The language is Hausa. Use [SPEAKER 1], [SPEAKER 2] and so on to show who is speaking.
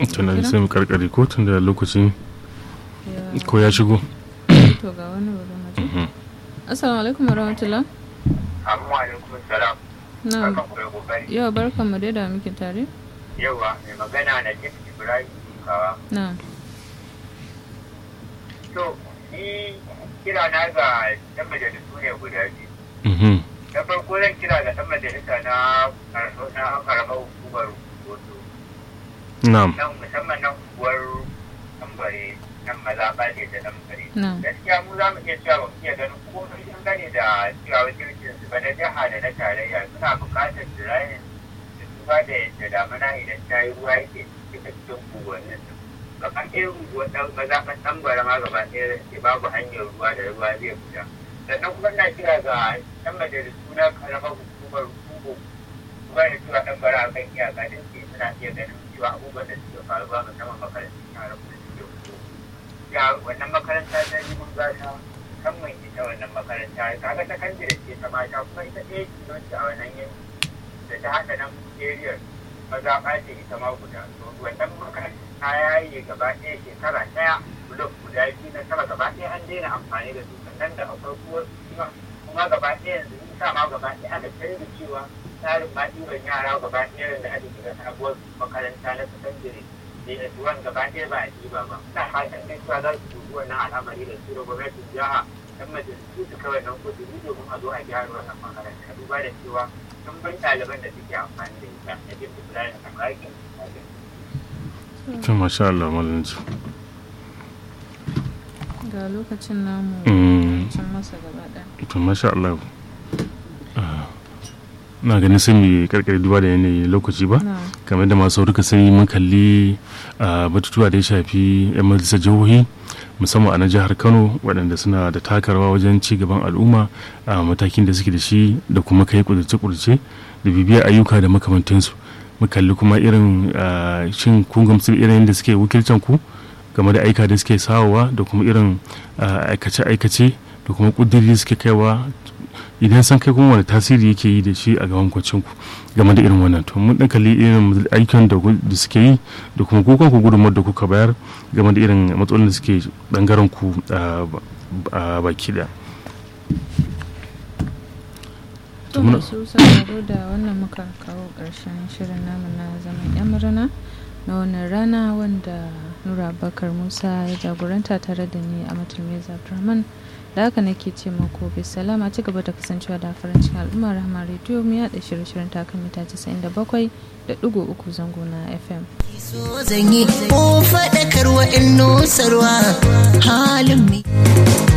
[SPEAKER 1] tunan sai mu karkare ko tun da lokaci
[SPEAKER 2] Ya-
[SPEAKER 1] ko ya shigo
[SPEAKER 2] to ga wani bari mu ji assalamu alaikum warahmatullah
[SPEAKER 3] Amma alaikum salam.
[SPEAKER 2] na
[SPEAKER 3] Barkan ku da kokari.
[SPEAKER 2] yau barkan mu dai da muke tare
[SPEAKER 3] Yawa mai magana na Jif Ibrahim Kawa.
[SPEAKER 2] na
[SPEAKER 3] To, ni kira na ga ɗan majalisu ne guda biyu.
[SPEAKER 1] Mhm.
[SPEAKER 3] Na farko zan kira ga ɗan majalisa na kar- na karamar hukumar Wato.
[SPEAKER 1] na'am
[SPEAKER 3] Nan musamman nan unguwar Tambare, nan mazaɓa ne da Tambare.
[SPEAKER 2] na
[SPEAKER 3] Gaskiya mu za mu iya cewa ba mu iya ganin komai dangane da cewa wakilcin su ba na jiha da na tarayya suna buƙatar tirayin da duba da yadda damuna idan ta yi ruwa yake cika cikin unguwannin su. Gaba ɗaya unguwar ɗan mazaɓan Tambare ma gaba ɗaya ke babu hanyar ruwa da ruwa zai fita. Sannan kuma na kira ga ɗan majalisu na karamar hukumar Kubo kuma da cewa ɗan bara a kan iyaka din ke suna iya ganin cewa abubuwan da suke faruwa musamman makarantun yaran da suke fito. ya wannan makaranta ta yi mun gata kan mai ita wannan makaranta kaga ta kan ce ta mata kuma ita ɗaya kilonci a wannan yanki da ta haɗa nan area maza ɓace ita ma guda to wannan makaranta ta yayi gaba ɗaya shekara ɗaya blok guda biyu na sama gaba ɗaya an daina amfani da su sannan da akwai kuma kuma gaba ɗaya yanzu in sa ma gaba ɗaya aka canza cewa tsarin ma ɗiban yara gaba ɗaya da ake shiga sabuwar makaranta na sakandare da tuwan gaba ɗaya ba a ɗiba ba ina fatan dai cewa za su dubi wannan al'amari da su da gwamnatin jiha dan majalisu su kawai nan kudiri domin a zo a gyara wannan makaranta duba da cewa sun bin ɗaliban da suke amfani da ita na jin ibrahim a ƙarƙin
[SPEAKER 1] to masha Allah malam ji
[SPEAKER 2] ga lokacin namu
[SPEAKER 1] Mm.
[SPEAKER 2] can masa gaba ɗaya
[SPEAKER 1] to masha Allah Ah, na ganin sai mu karkare duba da yanayi lokaci ba
[SPEAKER 2] na
[SPEAKER 1] kamar da masu rika sani mun kalli ah, batutuwa da ya shafi 'yan majalisar jihohi musamman a na jihar kano waɗanda suna da takarwa wajen ci gaban al'umma a matakin da suke da shi da kuma kai kudurce-kudurce da bibiyar ayyuka da makamantansu mu kalli kuma irin ah, shin kun gamsu da irin da suke wakilcan ku game da aika da suke sawowa da kuma irin ah, aikace-aikace da kuma kudiri suke kaiwa idan san kai kuma wani tasiri yake yi da shi a gaban kwacin ku game da irin wannan to mun dan kalli irin aikin da gu- da suke yi da kuma kukan ku gudunmawar da kuka bayar game da irin matsalolin da suke bangaren ku a ba- a baki da
[SPEAKER 2] to
[SPEAKER 1] muna-
[SPEAKER 2] masu sauraro da wannan muka kawo ƙarshen shirin namu na zaman yan murna na wannan rana wanda nura bakar musa ya jagoranta tare da ni a matulmeza abdulrahman da haka nake ce mako bai salama ci gaba da kasancewa da farancin al'umma rahama rediyo mu yaɗa shirye-shiryen takan mita 97 da ɗigo uku zango na fm
[SPEAKER 4] so zan yi ko faɗakarwa in nusarwa